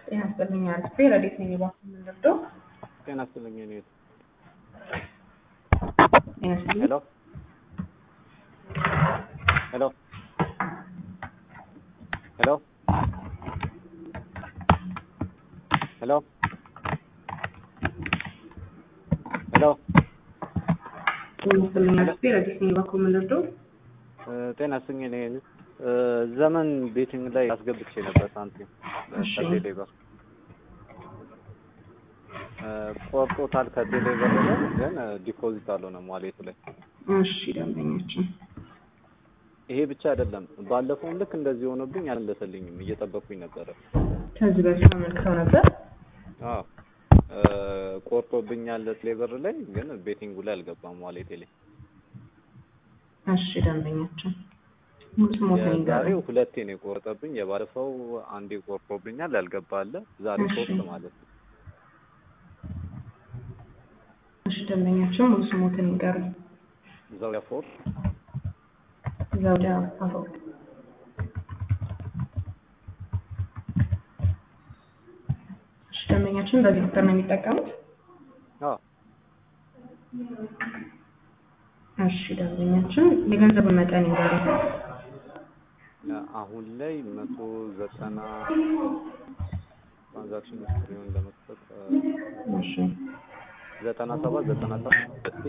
ጤና ይስጥልኝ አርፌ ረዴት ነኝ ባክ የምንረዳው ጤና ይስጥልኝ እኔ ጤና ይስጥልኝ ሄሎ ሄሎ ሄሎ ሄሎ ሄሎ ጤና ይስጥልኝ አርፌ ረዴት ነኝ ባክ የምንረዳው ጤና ይስጥልኝ እኔ ዘመን ቤቲንግ ላይ አስገብቼ ነበር ሳንቲም እሺ። ከቴሌ ብር ቆርጦታል ከቴሌ ብር ላይ ግን ዲፖዚት አልሆነም ዋሌቱ ላይ እሺ ደንበኛችን ይሄ ብቻ አይደለም ባለፈውም ልክ እንደዚህ ሆኖብኝ አልመለሰልኝም እየጠበቅኩኝ ነበረ ከዚህ በፊት አመልክተው ነበር አዎ ቆርጦብኛል ቴሌ ብር ላይ ግን ቤቲንጉ ላይ አልገባም ዋሌቴ ላይ እሺ ደንበኛችን ሙሉ ስሞትን ይንገሩኝ የዛሬው ሁለቴ ነው የቆረጠብኝ የባለፈው አንዴ ቆርጦብኛል ያልገባ አለ ዛሬ እሺ። ሶስት ማለት ነው እሺ ደንበኛችን ሙሉ ስሞትን ይንገሩኝ እዛው ያፎር ዘውዲያ አፈወርቅ እሺ ደንበኛችን በዚህ ቁጥር ነው የሚጠቀሙት አዎ እሺ ደንበኛችን የገንዘቡን መጠን ይንገሩኝ አሁን ላይ መቶ ዘጠና ትራንዛክሽን ሂስትሪውን ለመስጠት እሺ ዘጠና ሰባት ዘጠና ሰባት ሁለቴ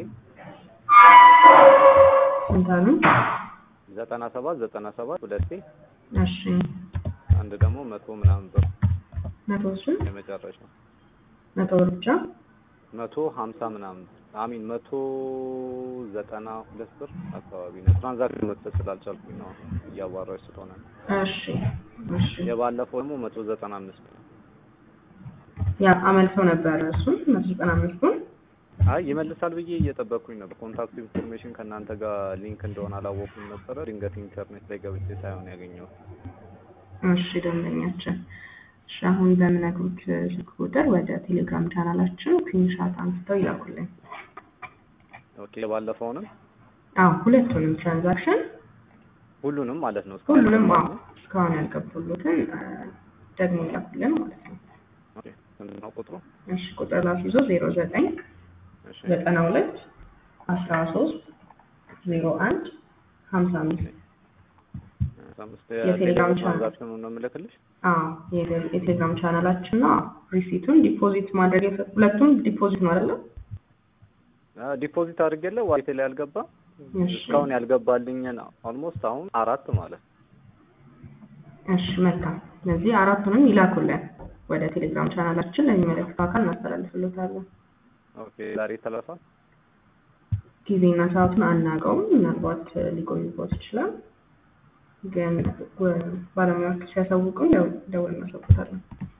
ስንት አሉ ዘጠና ሰባት ዘጠና ሰባት ሁለቴ እሺ አንድ ደግሞ መቶ ምናምን ብር መቶ እሱን የመጨረሻው መቶ ብር ብቻ መቶ ሀምሳ ምናምን አሚን መቶ ዘጠና ሁለት ብር አካባቢ ነው። ትራንዛክሽን መክፈት ስላልቻልኩኝ ነው እያዋራች ስለሆነ ነው። እሺ እሺ የባለፈው ደግሞ መቶ ዘጠና አምስት ብር ያ አመልክተው ነበር እሱን መቶ ዘጠና አምስቱን አይ ይመልሳል ብዬ እየጠበቅኩኝ ነበር። ኮንታክት ኢንፎርሜሽን ከእናንተ ጋር ሊንክ እንደሆነ አላወኩም ነበረ። ድንገት ኢንተርኔት ላይ ገብቼ ሳይሆን ያገኘሁት። እሺ ደንበኛችን እሺ አሁን በምነግሩት ስልክ ቁጥር ወደ ቴሌግራም ቻናላችን ስክሪንሻት አንስተው ይላኩልኝ ኦኬ የባለፈውንም አዎ ሁለቱንም ትራንዛክሽን ሁሉንም ማለት ነው እስካሁን ሁሉንም አዎ ያልገባው? እስካሁን ያልገቡሉትን አ፣ ደግሞ ይላኩልን ማለት ነው ኦኬ ስንት ነው ቁጥሩ? እሺ ቁጥር ላስይዞ ዜሮ ዘጠኝ እሺ ዘጠና ሁለት አስራ ሶስት ዜሮ አንድ ሀምሳ አምስት አምስት የቴሌግራም ቻናል። ትራንዛክሽኑን ነው የምልክልሽ። አዎ የቴሌ- የቴሌግራም ቻናላችን ነው ሪሲቱን ዲፖዚት ማድረግ የፈ- ሁለቱም ዲፖዚት ነው አይደለም ዲፖዚት አድርጌለ ዋሌቴ ላይ ያልገባ እሺ እስካሁን ያልገባልኝን ኦልሞስት አሁን አራት ማለት ነው። እሺ መልካም ስለዚህ አራቱንም ይላኩልን ወደ ቴሌግራም ቻናላችን ለሚመለከተው አካል እናስተላልፍሎታለን ኦኬ ዛሬ ተለፋ ጊዜና ሰዓቱን አናውቀውም ምናልባት ሊቆይቦት ይችላል ግን ወ- ባለሙያዎቹ ሲያሳውቁን ያው ደውል እናሳውቁታለን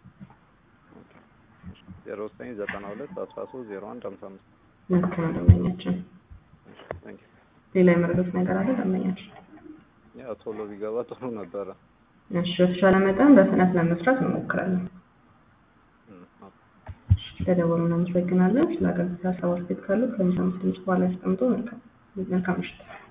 ዜሮ ዘጠኝ ዘጠና ሁለት አስራ ሶስት ዜሮ አንድ ሀምሳ አምስት ልክ ነው ደንበኛችን ታንክ ዩ። ሌላ የመረዱት ነገር አለ ደንበኛችን ያው ቶሎ ቢገባ ጥሩ ነበረ። እሺ በተቻለ መጠን በፍጥነት ለመስራት እንሞክራለን እም፣ ኦኬ። ስለደወሉ እናመሰግናለን ስለ አገልግሎት ሀሳብ አስተያየት ካሉ ከሚሰሙት ድምጽ በኋላ ያስቀምጡ መልካም መልካም ምሽት